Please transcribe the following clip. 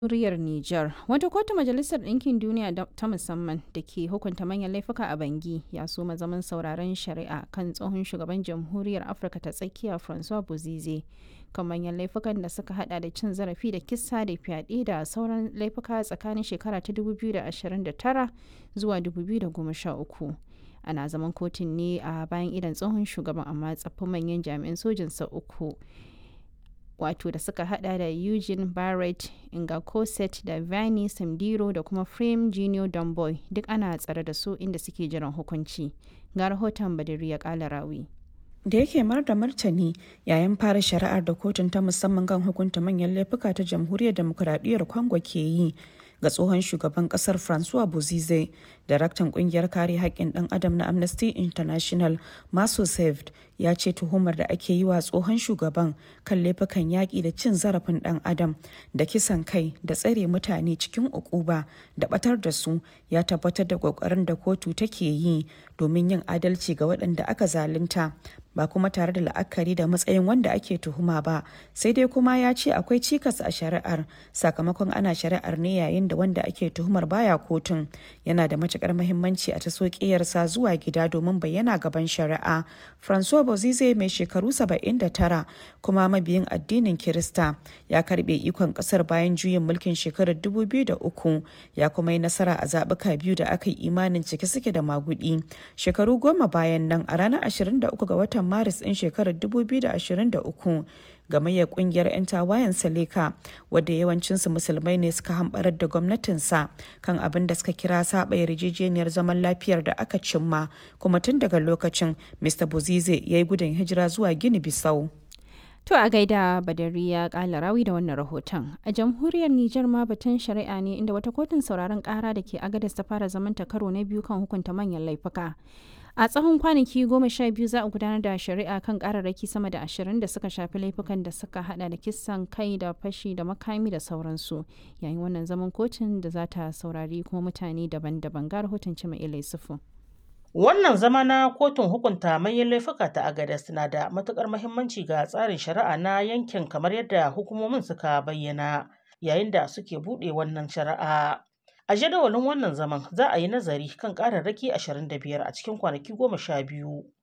Jamhuriyar Nijar, wata kotu Majalisar Ɗinkin Duniya ta musamman da ke hukunta manyan laifuka a Bangi ya soma zaman sauraron shari'a kan tsohon shugaban Jamhuriyar Afirka ta Tsakiya Francois Bozize kan manyan laifukan da suka hada da cin zarafi da kisa da fyaɗe da sauran laifuka tsakanin shekara ta 2029 zuwa 2013. Ana zaman kotun ne a bayan idan tsohon shugaban amma tsaffin manyan jami'an sojinsa uku. wato da suka hada da Eugene Barrett, Ingakoset da Vani Samdiro da kuma Frame Junior Domboy duk ana tsare da su inda suke jiran hukunci. Ga rahoton Badiri ya kala rawi. da yake mar da martani yayin fara shari'ar da kotun ta musamman kan hukunta manyan laifuka ta jamhuriyar demokuraɗiyyar congo ke yi ga tsohon shugaban kasar francois bozize daraktan kungiyar kare haƙƙin ɗan adam na amnesty international maso saved ya ce tuhumar da ake yi wa tsohon shugaban kan laifukan yaƙi da cin zarafin ɗan adam da kisan kai da tsare mutane cikin ukuba da ɓatar da su ya tabbatar da ƙoƙarin da kotu take yi domin yin adalci ga waɗanda aka zalunta ba kuma tare da la'akari da matsayin wanda ake tuhuma ba sai dai kuma ya ce akwai cikas a shari'ar sakamakon ana shari'ar ne yayin da wanda ake tuhumar baya kotun yana da matukar mahimmanci a taso ƙiyarsa zuwa gida domin bayyana gaban shari'a francois bozize mai shekaru 79 kuma mabiyin addinin kirista ya karbe ikon kasar bayan juyin mulkin shekarar 2003 ya kuma yi nasara a zaɓuka biyu da aka yi imanin cike suke da magudi shekaru goma bayan nan a ranar 23 ga watan watan maris ɗin shekarar 2023 gamayyar kungiyar 'yan tawayen saleka wadda yawancinsu musulmai ne suka hambarar da gwamnatinsa kan abin da suka kira saba yarjejeniyar zaman lafiyar da aka cimma kuma tun daga lokacin mr bozize ya yi gudun hijira zuwa gini bisau To a gaida Badari ya kala rawi da wannan rahoton. A jamhuriyar Nijar ma batun shari'a ne inda wata kotun sauraron kara da ke agadas ta fara zamanta karo na biyu kan hukunta manyan laifuka. A tsawon kwanaki goma sha biyu za a gudanar da shari'a kan kararraki sama da ashirin da suka shafi laifukan da suka hada da kisan kai da fashi da makami da sauransu. Yayin wannan zaman kotun da za ta saurari kuma mutane daban-daban ga rahoton Cima Ilai Sufu. Wannan zama na kotun hukunta manyan laifuka ta Agadas na da matukar muhimmanci ga tsarin shari'a na yankin kamar yadda hukumomin suka bayyana yayin da suke buɗe wannan shari'a. A jadawalin wannan zaman za a yi nazari kan ƙararraki 25 a cikin kwanaki goma sha biyu.